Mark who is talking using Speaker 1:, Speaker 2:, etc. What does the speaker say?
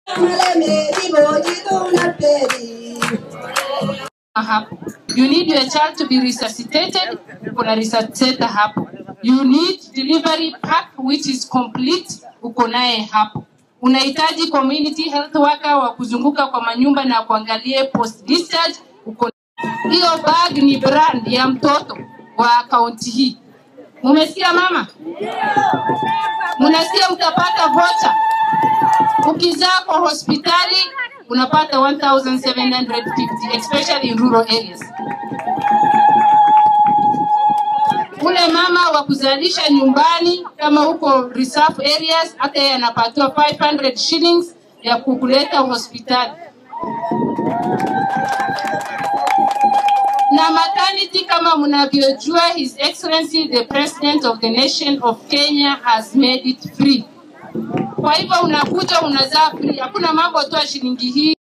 Speaker 1: hapo. You need your child to be resuscitated, kuna resuscitator hapo. You need delivery pack which is complete, uko naye hapo. Unahitaji community health worker wa kuzunguka kwa manyumba na kuangalie post discharge, uko hiyo bag ni brand ya mtoto wa kaunti hii. Mumesikia mama? Munasikia mtapata vocha. Ukizaa kwa hospitali unapata 1750 especially in rural areas. Ule mama wa kuzalisha nyumbani kama huko reserve areas, hata yeye anapatiwa 500 shillings ya kukuleta hospitali. na maternity kama mnavyojua his excellency the president of the nation of kenya has made it free kwa hivyo unakuja unazaa free hakuna mambo toa shilingi hii